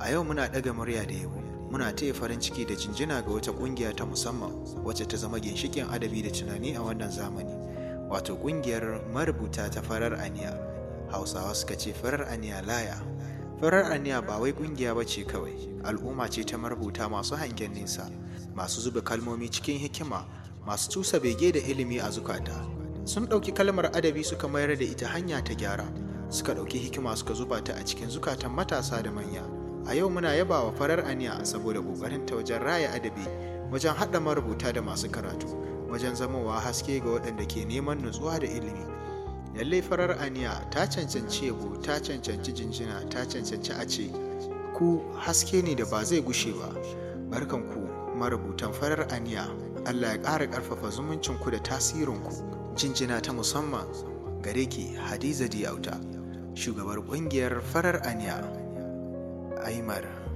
A yau muna ɗaga murya da yabo, muna taya farin ciki da jinjina ga wata ƙungiya ta musamman wacce ta zama ginshiƙin adabi da tunani a wannan zamani, wato ƙungiyar marubuta ta farar aniya. Hausawa suka ce farar aniya laya. Farar aniya ba wai ƙungiya ba ce kawai, al'umma ce ta marubuta masu hangen nesa, masu zuba kalmomi cikin hikima, masu tusa bege da ilimi a zukata. Sun ɗauki kalmar adabi suka mayar da ita hanya ta gyara, suka ɗauki hikima suka zuba ta a cikin zukatan matasa da manya. A yau muna yaba wa farar aniya saboda ƙoƙarin ta wajen raya adabi, wajen haɗa marubuta da masu karatu, wajen zamowa haske ga waɗanda ke neman nutsuwa da ilimi. Lallai farar aniya ta cancanci yabo, ta cancanci jinjina, ta cancanci a ce, ku haske ne da ba zai gushe ba. Barkan ku marubutan farar aniya, Allah ya ƙara ƙarfafa zumuncinku da tasirinku. Jinjina ta musamman gare ki Hadiza Diyauta, shugabar ƙungiyar farar aniya. Aimar